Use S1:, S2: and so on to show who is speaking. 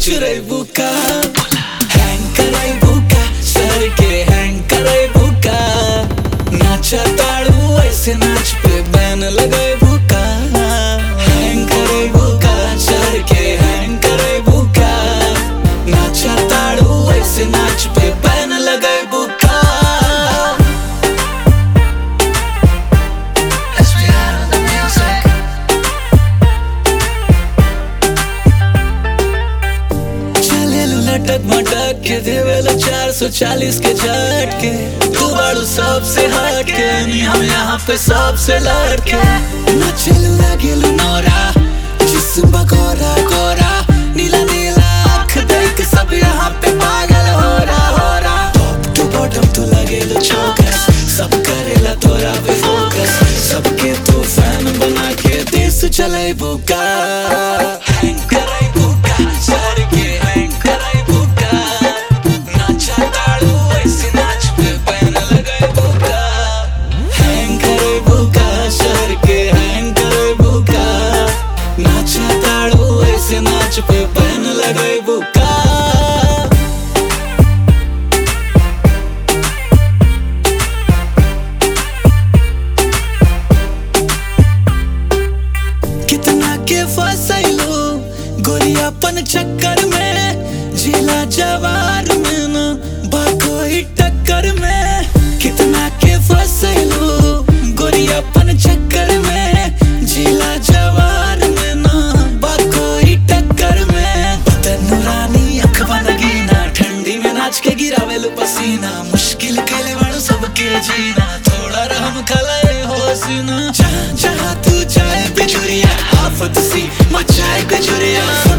S1: चुराई बुका हैंग कराई बुका सर के हैंग कराई बुका नाचा ताड़ू ऐसे नाच पे बैन लगाई बुका हैंग कराई बुका सर के हैंग कराई बुका नाचा ताड़ू ऐसे नाच पे बैन लगाई बुका
S2: Let's be out of the music.
S1: चलेलू लटक मटक के देवेला चार सौ चालीस के झटके तू बाड़ू सबसे हट के नी हम यहाँ पे सबसे लड़के नचलू लगेलू नौरा जिस्म बकोरा कोरा नीला नीला आँख देख सब यहाँ पे पागल हो रहा हो रहा टॉप टू बॉटम तू लगेलू चौकस सब करेला तोरा पे फोकस सबके तू फैन बना के देश चले बुका हैंग कराई बुका सर के हैंग कराई बुका नाचा ताड़ू ऐसे नाच पे पैन लगाई बुका हैंग कराई बुका सर के हैंग कराई बुका नाचा ताड़ू ऐसे नाच पे पैन लगाई बुका कितना के फसैलो गोरियापन चक्कर में जिला जवार में न बाकोई टक्कर में कितना के फसैलो गोरियापन चक्कर में जिला जवार में न बाकोई टक्कर में बदन नूरानी अख बनगीना ठंडी में नाच के गिरावेलु पसीना मुश्किल के ले बड़ सबके जीना थोड़ा रहम खलाए होसीना जहाँ जहाँ तू जाए बिजुरिया आफत सी मचाए गजुरिया